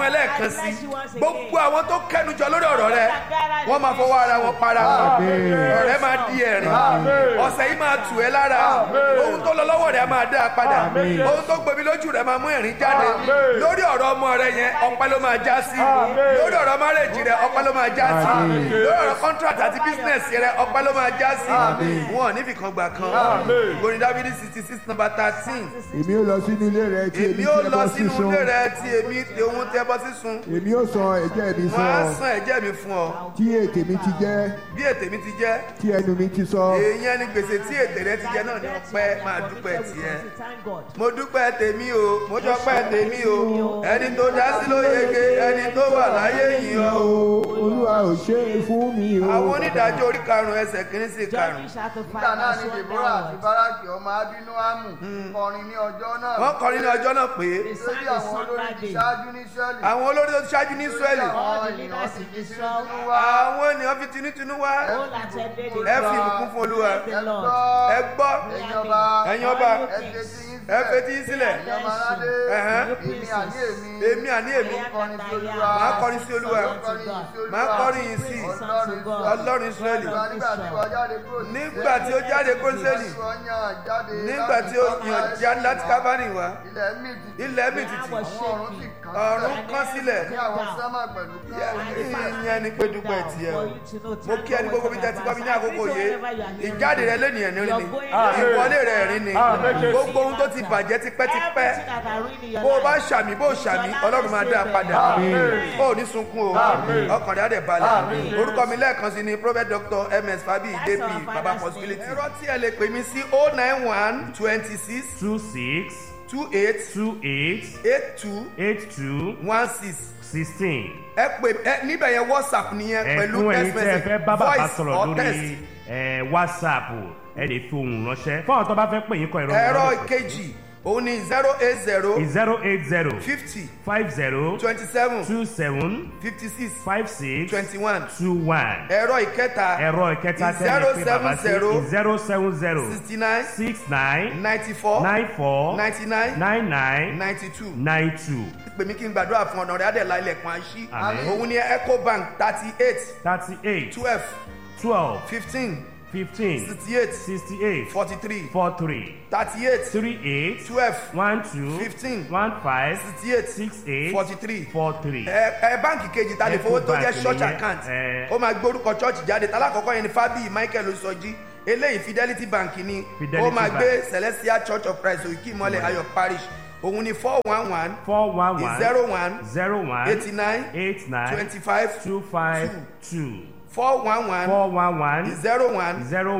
ẹ lẹ́ẹ̀kan sí bless you once again. gbogbo àwọn tó kẹnujọ lórí ọ̀rọ̀ rẹ wọ́n máa fọwọ́ ara wọn para wọn ọ̀rẹ́ máa di ẹ̀rín ọ̀sẹ̀ yìí máa tù ẹ́ lára ohun tó lọ lọ́wọ́ rẹ̀ máa dá a padà ohun tó gbomi lójú rẹ̀ máa mú ẹ̀rín jáde lórí ọ̀rọ̀ ọmọ rẹ yẹn ọpẹ́ ló máa já sí lórí ọ̀rọ̀ márèjì rẹ ọpẹ́ ló máa já sí lórí ọ̀rọ̀ contract àti business rẹ ọpẹ́ ló máa já sí wọn ò níbi kan gbà kan ìgbóni dávidi sixty six number thirteen èmi ó lọ sínú ilé rẹ tí èmi èmi ó tí ẹ lọ bọ́ sínú sísun ilé rẹ tí èmi tí ohun tẹ bọ́ sísun èmi ó san ẹ̀jẹ̀ mi fún wọ́n á ọ san ẹ̀jẹ̀ mi fún ọ tí ètè mi ti jẹ́ bí ètè mi ti jẹ́ tí ẹnu mi ti sọ èèyàn ni gbèsè tí ètè rẹ ti jẹ náà ní ọpẹ́ máa dúpẹ́ tiẹ̀ Thank God. mo dúpẹ́ tèmi o mo dúpẹ́ tèmi o ẹni tó dá sí ló yege ẹni tó wà láyé yìí ọ o. olúwa ò ṣe é fún mi o. àwọn onídàájọ́ orí karùn-ún ẹsẹ̀ kìíní sí karùn-ún Judges chapter five nígbà náà verse ni one deborah àti downwards. baraki ọmọ abinoamu kọrin ní ọjọ́ náà wọ́n kọrin ní ọjọ́ náà pé They sang lórí a àwọn song olórí that ti day. ṣáájú ní israẹli àwọn olórí tó ti ṣáájú ní israẹli All the leaders in Israel, àwọn ènìyàn fi tinútinú wá all attended the ẹ fi ìbùkún fún olúwa Praise the Lord. ẹ gbọ́ ẹ̀yin ọba ẹ̀yin ọba All you ẹ kings, fetí yín ẹ sílẹ̀ fetí yín sílẹ̀ ẹ̀yin ọmọ aládé Ẹ̀hẹ́n. èmi àní èmi èmi àní èmi kọrin sí olúwa màá kọrin sí olúwa kọrin sí olúwa màá kọrin yìí sí ọlọ́run israẹli Olúwa nígbà tí wọ́n jáde kúrò ní nígbà tí ó jáde kó sẹ́lì Jésù ọyàn jáde nígbà tí ó yàn jáde láti kábàánì wá ilẹ̀ mì tìtì ilẹ̀ mi tìtì àwọn ọ̀run sì kàn ọ̀run sílẹ̀ kán sílẹ̀ ní àwọn sẹ́mà pẹ̀lú kan ìyẹn ni pé dúpẹ́ tiẹ̀ o mo kí ẹni gbogbo bí tẹ́tí gbọ́mí ní àkókò yé ìjáde rẹ lẹ́nìyàn ní rí ni ìwọlé rẹ rí ni gbogbo ohun tó ti bàjẹ́ tipẹ́tipẹ́ bó o bá ṣàmì bó o ṣàmì ọlọ́run máa dá a padà ó ní sunkún o ọkàn rẹ̀ á dẹ̀ balẹ̀ orúkọ mi lẹ́ẹ̀kan sí ni prophet doctor ms fabi jp baba possibility ẹ̀rọ tí ẹ lè pè mí sí oh nine one twenty six two six two eight two eight eight two eight two one six sixteen. ẹ pè ẹ níbẹ̀ yẹn whatsapp nìyẹn pẹ̀lú ẹ̀kún text ẹ̀yin tí ẹ message fẹ́ bá bàbá voice sọ̀rọ̀ or lórí text ẹ̀, whatsapp ẹ lè fi ohùn ránṣẹ́ fún àwọn tó bá fẹ́ pè yín kọ ìrọ̀rùn ẹ̀rọ ìkejì òun ni zero eight zero zero eight zero fifty five zero twenty seven two seven fifty six five six twenty one two one ẹ̀rọ ìkẹta ẹ̀rọ ìkẹta tẹ́lẹ̀ pé bàbá sí zero seven zero sixty nine six nine ninety four nine four ninety nine nine nine ninety two nine two pè mí kí n gbàdúrà fún ọ̀nà rẹ̀ adẹ̀lá ilẹ̀kùn àṣì Àmín. òun ni ecobank thirty eight thirty eight twelve twelve fifteen fifteen sixty eight sixty eight forty three four three thirty eight three eight twelve one two Fifteen. one five sixty eight six eight forty three four three. ẹ ẹ báǹkì kejì ta lè fowó tó jẹ Ecobank church nìyẹn, account ẹ. ó máa gbórúkọ church jáde talákọ̀ọ́kọ́ yẹn ni fábíyì michael osọjí eléyìí fidelity bank ni Fidelity ó máa Bank. gbé celestial church of christ òkè ìmọ̀lẹ̀ ayọ̀ parish òun ni four one one four one one zero one zero one eighty nine eight nine twenty five two five two four one one four one one zero one zero